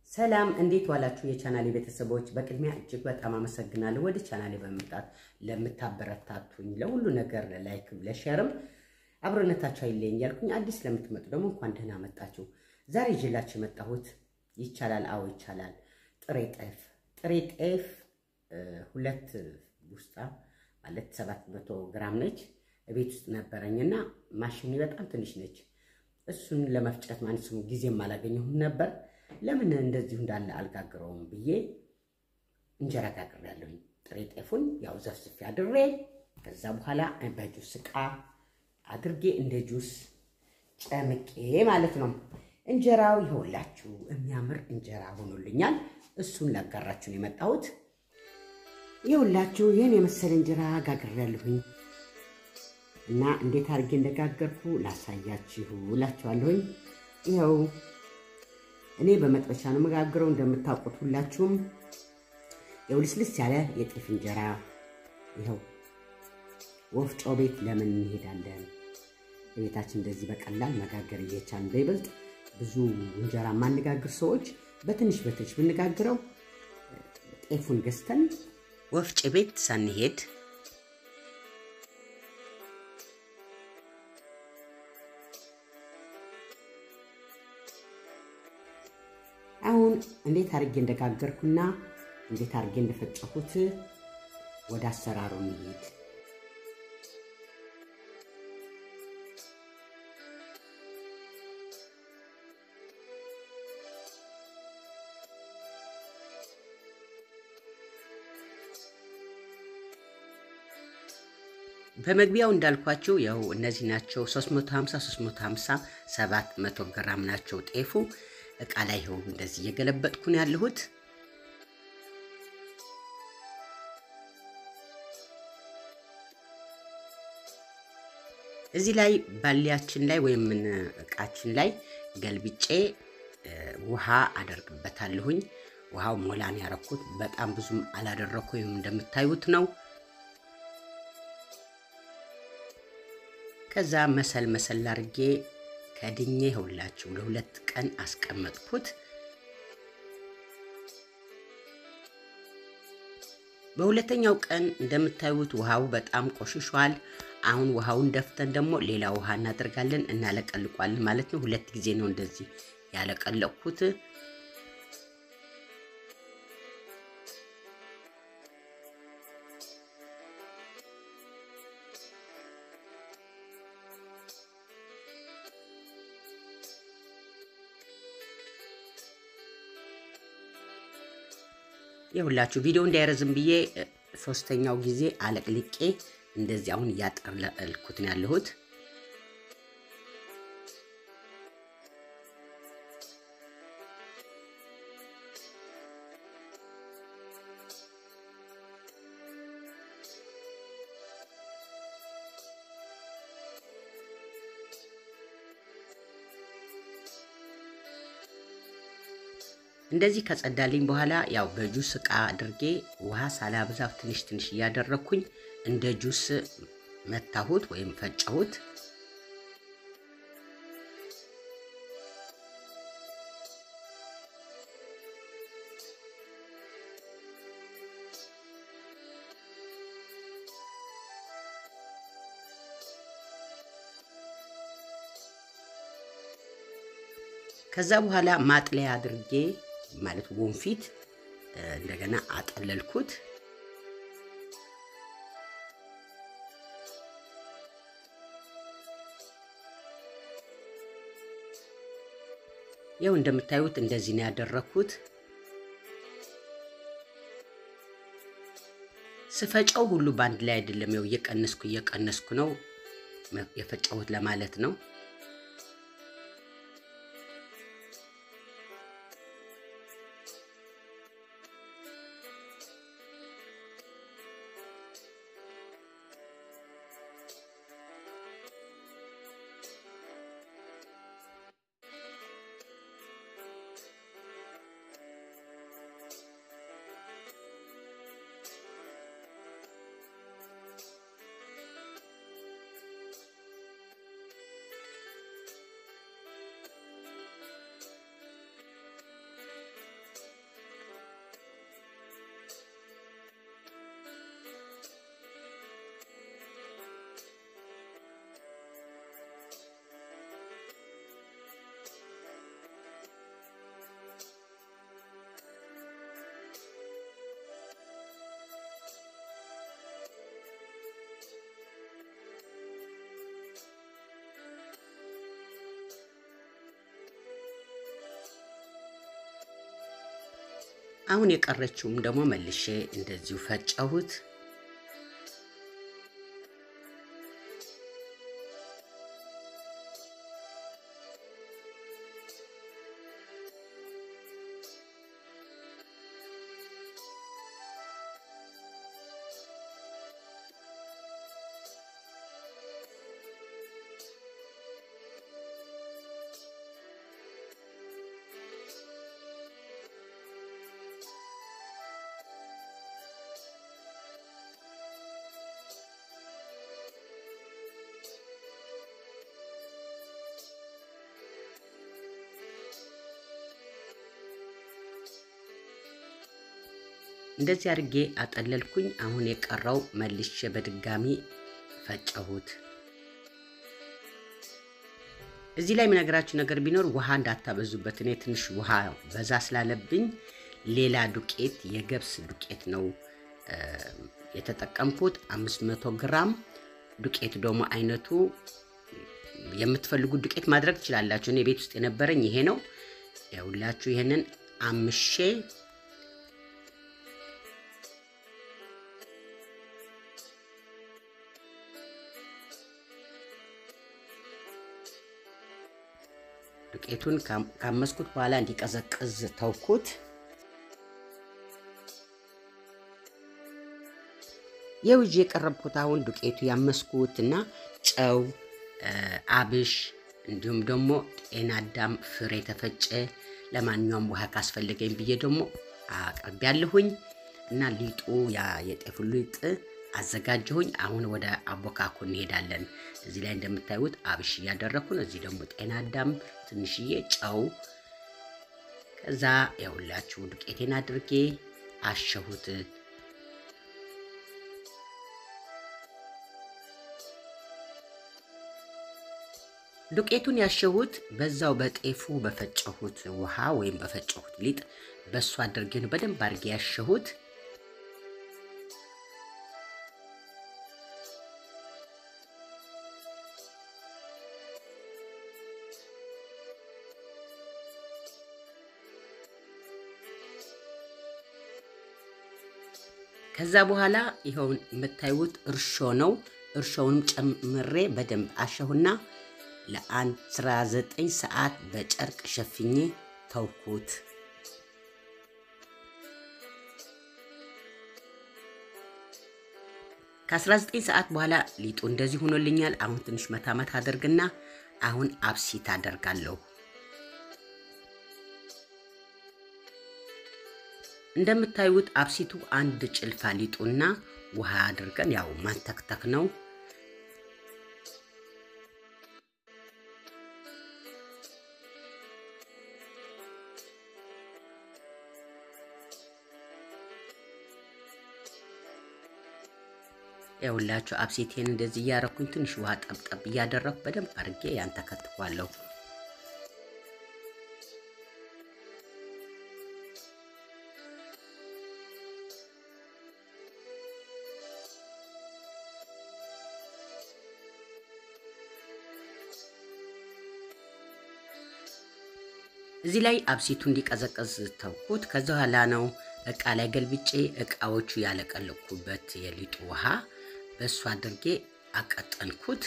ሰላም እንዴት ዋላችሁ? የቻናሌ ቤተሰቦች በቅድሚያ እጅግ በጣም አመሰግናለሁ። ወደ ቻናሌ በመምጣት ለምታበረታቱኝ ለሁሉ ነገር ለላይክም ለሼርም አብሮነታችሁ አይለኝ እያልኩኝ አዲስ ለምትመጡ ደግሞ እንኳን ደህና መጣችሁ። ዛሬ ይዤላችሁ የመጣሁት ይቻላል፣ አዎ ይቻላል፣ ጥሬ ጤፍ ጥሬ ጤፍ ሁለት ውስጣ ማለት ሰባት መቶ ግራም ነች። ቤት ውስጥ ነበረኝና ማሽን በጣም ትንሽ ነች። እሱን ለመፍጨት ማለት ስሙ ጊዜም አላገኘሁም ነበር። ለምን እንደዚሁ እንዳለ አልጋግረውም ብዬ እንጀራ ጋግሬያለሁኝ። ጥሬ ጤፉን ያው ዘፍዝፌ አድሬ ከዛ በኋላ በጁስ ዕቃ አድርጌ እንደ ጁስ ጨምቄ ማለት ነው። እንጀራው ይኸውላችሁ የሚያምር እንጀራ ሆኖልኛል። እሱን ላጋራችሁ ነው የመጣሁት። ይኸውላችሁ ይህን የመሰለ እንጀራ ጋግሬያለሁኝ እና እንዴት አድርጌ እንደጋገርኩ ላሳያችሁ እላችኋለሁኝ። ይኸው እኔ በመጥበሻ ነው መጋግረው እንደምታውቁት ሁላችሁም። ይኸው ልስልስ ያለ የጤፍ እንጀራ ይኸው ወፍጮ ቤት ለምን እንሄዳለን? በቤታችን እንደዚህ በቀላል መጋገር እየቻልን በይበልጥ ብዙ እንጀራ የማንጋግር ሰዎች በትንሽ በትንሽ ብንጋግረው ጤፉን ገዝተን ወፍጮ ቤት ሳንሄድ አሁን እንዴት አድርጌ እንደጋገርኩና እንዴት አድርጌ እንደፈጨሁት ወደ አሰራሩ እንሂድ። በመግቢያው እንዳልኳቸው ያው እነዚህ ናቸው 350 350 700 ግራም ናቸው ጤፉ እቃ ላይ ይኸው እንደዚህ እየገለበጥኩ ነው ያለሁት። እዚህ ላይ ባሊያችን ላይ ወይም እቃችን ላይ ገልብጬ ውሃ አደርግበታለሁኝ። ውሃው ሞላን ያረኩት በጣም ብዙም አላደረኩ ወይም እንደምታዩት ነው። ከዛ መሰል መሰል አድርጌ ከድኜ ይኸውላችሁ ለሁለት ቀን አስቀመጥኩት። በሁለተኛው ቀን እንደምታዩት ውሃው በጣም ቆሽሿል። አሁን ውሃውን ደፍተን ደግሞ ሌላ ውሃ እናደርጋለን እናለቀልቋለን ማለት ነው። ሁለት ጊዜ ነው እንደዚህ ያለቀለቅኩት። የሁላችሁ ቪዲዮ እንዳይረዝም ብዬ ሶስተኛው ጊዜ አለቅልቄ እንደዚህ አሁን እያጠለልኩት ነው ያለሁት። እንደዚህ ከጸዳልኝ በኋላ ያው በጁስ እቃ አድርጌ ውሃ ሳላብዛ ትንሽ ትንሽ እያደረግኩኝ እንደ ጁስ መታሁት ወይም ፈጨሁት። ከዛ በኋላ ማጥለያ አድርጌ ማለት ወንፊት እንደገና አጠለልኩት። ይኸው እንደምታዩት እንደዚህ ነው ያደረግኩት። ስፈጨው ሁሉ በአንድ ላይ አይደለም። ያው እየቀነስኩ እየቀነስኩ ነው የፈጨሁት ለማለት ነው። አሁን የቀረችውም ደግሞ መልሼ እንደዚሁ ፈጨሁት። እንደዚህ አድርጌ አጠለልኩኝ። አሁን የቀረው መልሼ በድጋሚ ፈጨሁት። እዚህ ላይ የምነግራችሁ ነገር ቢኖር ውሃ እንዳታበዙበት። እኔ ትንሽ ውሃ በዛ ስላለብኝ ሌላ ዱቄት የገብስ ዱቄት ነው የተጠቀምኩት። 500 ግራም ዱቄት ደግሞ አይነቱ የምትፈልጉት ዱቄት ማድረግ ትችላላችሁ። እኔ ቤት ውስጥ የነበረኝ ይሄ ነው። ያውላችሁ ይሄንን አምሼ ዱቄቱን ካመስኩት በኋላ እንዲቀዘቅዝ ተውኩት። ይኸው ይዤ የቀረብኩት አሁን ዱቄቱ ያመስኩት እና ጨው፣ አብሽ እንዲሁም ደግሞ ጤና አዳም ፍሬ የተፈጨ ለማንኛውም ውሃ ካስፈለገኝ ብዬ ደግሞ አቅርቤያለሁኝ እና ሊጡ ያ የጤፉ ሊጥ አዘጋጀሁኝ። አሁን ወደ አቦካኩ እንሄዳለን። እዚህ ላይ እንደምታዩት አብሽ እያደረግኩ ነው። እዚህ ደግሞ ጤና አዳም፣ ትንሽዬ ጨው፣ ከዛ የሁላችሁ ዱቄቴን አድርጌ አሸሁት። ዱቄቱን ያሸሁት በዛው በጤፉ በፈጨሁት ውሃ ወይም በፈጨሁት ሊጥ በእሱ አድርጌ ነው በደንብ አድርጌ ያሸሁት። ከዛ በኋላ ይኸው የምታዩት እርሾ ነው። እርሾውንም ጨምሬ በደንብ አሸሁና ለ19 ሰዓት በጨርቅ ሸፍኜ ተውኩት። ከ19 ሰዓት በኋላ ሊጡ እንደዚህ ሆኖልኛል። አሁን ትንሽ መታመት አደርግና አሁን አብሲት አደርጋለሁ። እንደምታዩት አብሲቱ አንድ ጭልፋ ሊጡና ውሃ አድርገን ያው ማንተክተክ ነው። የሁላችሁ አብሲቴን እንደዚህ እያረኩኝ ትንሽ ውሃ ጠብጠብ እያደረኩ በደንብ አድርጌ ያንተከትኳለሁ። እዚህ ላይ አብሲቱ እንዲቀዘቀዝ ተውኩት። ከዛ በኋላ ነው እቃ ላይ ገልብጬ እቃዎቹ ያለቀለኩበት የሊጡ ውሃ በእሱ አድርጌ አቀጠንኩት።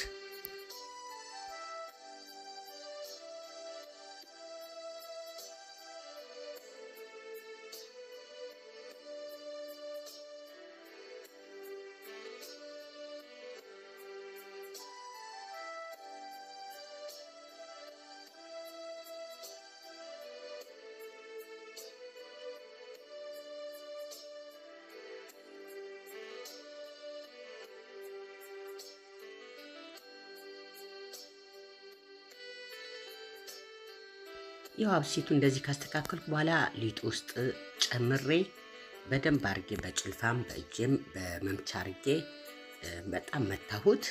ያው አብሲቱ እንደዚህ ካስተካከልኩ በኋላ ሊጡ ውስጥ ጨምሬ በደንብ አርጌ በጭልፋም በእጅም በመምቻ አርጌ በጣም መታሁት።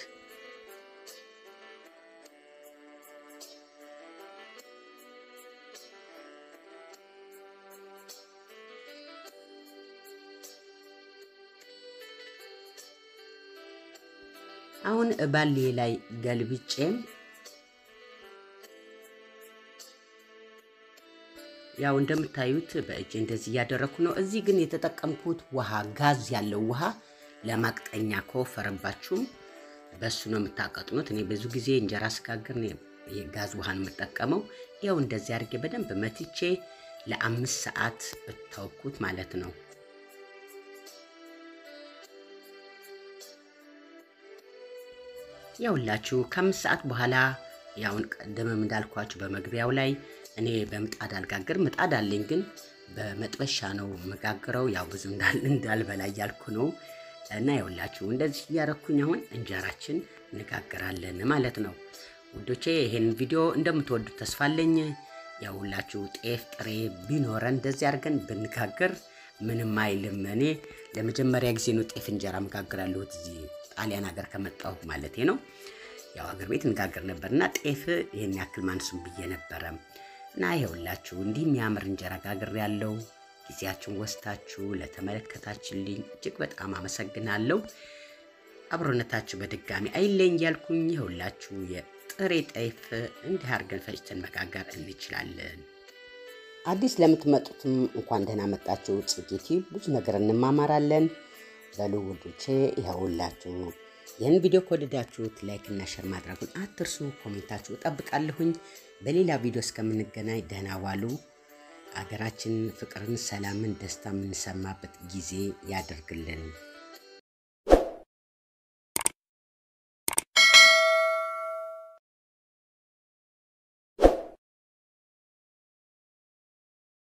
አሁን ባሌ ላይ ገልብጬም ያው እንደምታዩት በእጅ እንደዚህ እያደረግኩ ነው። እዚህ ግን የተጠቀምኩት ውሃ ጋዝ ያለው ውሃ ለማቅጠኛ ከወፈረባችሁም በሱ ነው የምታቀጥኑት። እኔ ብዙ ጊዜ እንጀራ ስጋግር የጋዝ ውሃን የምጠቀመው። ያው እንደዚህ አድርጌ በደንብ መትቼ ለአምስት ሰዓት እታውኩት ማለት ነው። ያውላችሁ ከአምስት ሰዓት በኋላ ያውን ቀደምም እንዳልኳችሁ በመግቢያው ላይ እኔ በምጣድ አልጋግር ምጣድ አለኝ፣ ግን በመጥበሻ ነው መጋግረው። ያው ብዙ እንዳልበላ እያልኩ ነው። እና ያውላችሁ እንደዚህ እያረኩኝ አሁን እንጀራችን እንጋግራለን ማለት ነው ውዶቼ። ይሄን ቪዲዮ እንደምትወዱት ተስፋ አለኝ። ያውላችሁ ጤፍ ጥሬ ቢኖረን እንደዚህ አድርገን ብንጋግር ምንም አይልም። እኔ ለመጀመሪያ ጊዜ ነው ጤፍ እንጀራ መጋግራለሁ እዚህ ጣሊያን ሀገር ከመጣሁ ማለቴ ነው። ያው ሀገር ቤት እንጋገር ነበር እና ጤፍ ይህን ያክል ማንሱም ብዬ ነበረ እና ይኸውላችሁ እንዲህ የሚያምር እንጀራ ጋግር ያለው ጊዜያችን ወስታችሁ ለተመለከታችልኝ እጅግ በጣም አመሰግናለሁ። አብሮነታችሁ በድጋሚ አይለኝ እያልኩኝ ይኸውላችሁ የጥሬ ጤፍ እንዲህ አድርገን ፈጭተን መጋገር እንችላለን። አዲስ ለምትመጡትም እንኳን ደህና መጣችሁ። ጽጌቲ ብዙ ነገር እንማማራለን። በሉ ውዶቼ ይኸውላችሁ ይህን ቪዲዮ ከወደዳችሁት ላይክ እና ሸር ማድረጉን አትርሱ። ኮሜንታችሁ እጠብቃለሁኝ። በሌላ ቪዲዮ እስከምንገናኝ ደህና ዋሉ። አገራችን ፍቅርን፣ ሰላምን፣ ደስታ የምንሰማበት ጊዜ ያደርግልን።